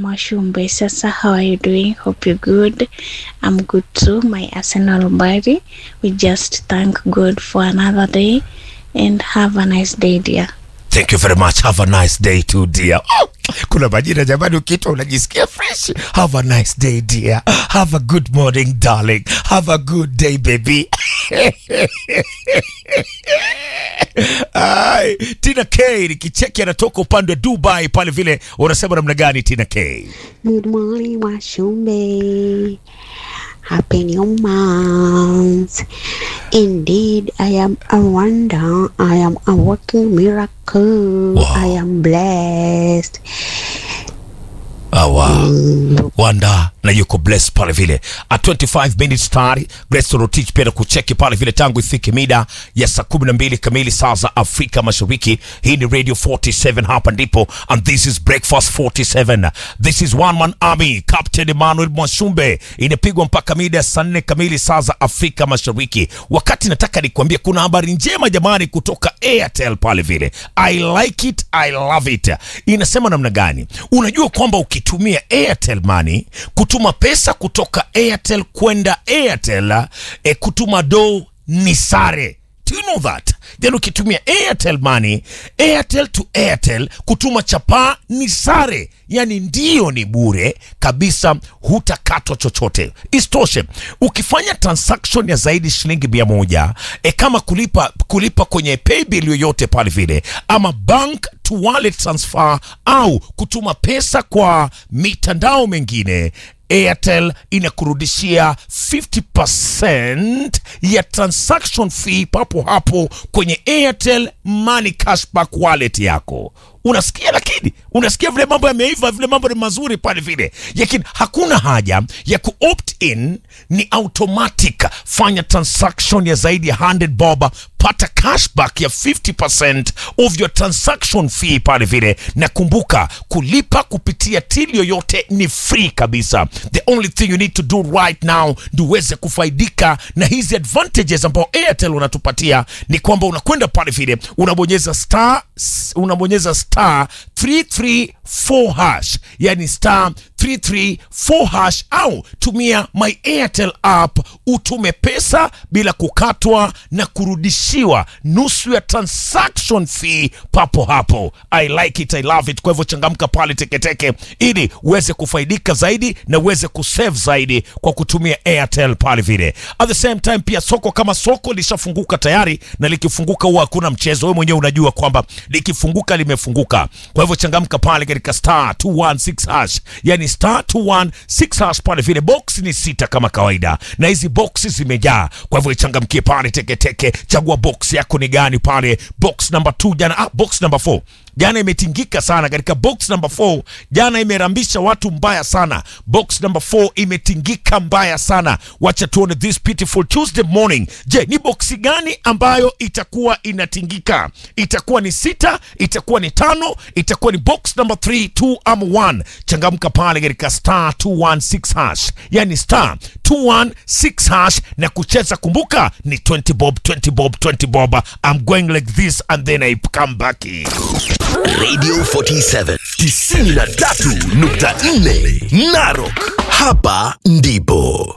Mwashumbe. Sasa, how are you doing? Hope you're good. I'm good too. My Arsenal body. We just thank God for another day and have a nice day, dear. Thank you very much. Have a nice day too dear. Oh, kuna majina jamani, ukiitwa unajisikia fresh. Have a nice day dear. Have a good morning darling. Have a good day baby. Ai, Tina K nikicheki anatoka upande wa Dubai pale vile, unasema namna gani Tina K? Good morning, Washumbe. Happy new month. Indeed, I am a wonder. I am a working miracle. Wow. I am blessed. Awa. Wanda na yuko bless pale vile at 25 minutes tayari Grace Rotich pia na kucheki pale vile tangu ifike mida ya saa 12 kamili saa za Afrika Mashariki. Hii ni Radio 47 hapa ndipo, and this is Breakfast 47. This is One Man Army, Captain Emmanuel Mwashumbe. Inapigwa mpaka mida ya saa 4 kamili saa za Afrika Mashariki. Wakati nataka nikwambie kuna habari njema jamani kutoka Airtel pale vile. I like it, I love it. Inasema namna gani? Unajua kwamba ukitumia Airtel Money kutuma pesa kutoka Airtel kwenda Airtel e, kutuma do ni sare. Do you know that? Then ukitumia Airtel Money, Airtel to Airtel, kutuma chapaa ni sare, yani ndio ni bure kabisa, hutakatwa chochote. Isitoshe, ukifanya transaction ya zaidi shilingi mia moja e, kama kulipa kulipa kwenye paybill yoyote pale vile, ama bank to wallet transfer au kutuma pesa kwa mitandao mengine Airtel inakurudishia 50% ya transaction fee papo hapo kwenye Airtel Money Cashback wallet yako. Unasikia, lakini unasikia vile mambo yameiva, vile mambo ni mazuri pale vile, lakini hakuna haja ya ku opt in, ni automatic. Fanya transaction ya zaidi ya 100 bob, pata cashback ya 50% of your transaction fee pale vile, na kumbuka kulipa kupitia till yoyote ni free kabisa. The only thing you need to do right now ndio uweze kufaidika na hizi advantages ambao Airtel unatupatia ni kwamba unakwenda pale vile unabonyeza star unabonyeza star 334 hash, yani star 334 hash, au tumia my Airtel app utume pesa bila kukatwa na kurudishiwa nusu ya transaction fee papo hapo. I like it, I love it. Kwa hivyo changamka pale teketeke ili uweze kufaidika zaidi na uweze kusave zaidi kwa kutumia Airtel pale vile. At the same time pia soko kama soko lishafunguka tayari, na likifunguka huwa hakuna mchezo. Wewe mwenyewe unajua kwamba likifunguka limefunguka. Kwa hivyo changamka pale katika star 216 hash, yani star 216 hash pale vile. Box ni sita kama kawaida, na hizi boxi zimejaa. Kwa hivyo changamkie pale teketeke, chagua box yako ni gani pale. Box number 2 jana, ah, box number 4 jana imetingika sana katika box number 4 jana imerambisha watu mbaya sana box number 4 imetingika mbaya sana wacha tuone this beautiful tuesday morning je ni boksi gani ambayo itakuwa inatingika itakuwa ni sita itakuwa ni tano itakuwa ni box number 3 2 ama 1 changamka pale katika star 216 hash yani star 216 hash na kucheza kumbuka ni 20 bob 20 bob 20 bob i'm going like this and then i come back in. Radio 47 93.4 Narok. Hapa ndipo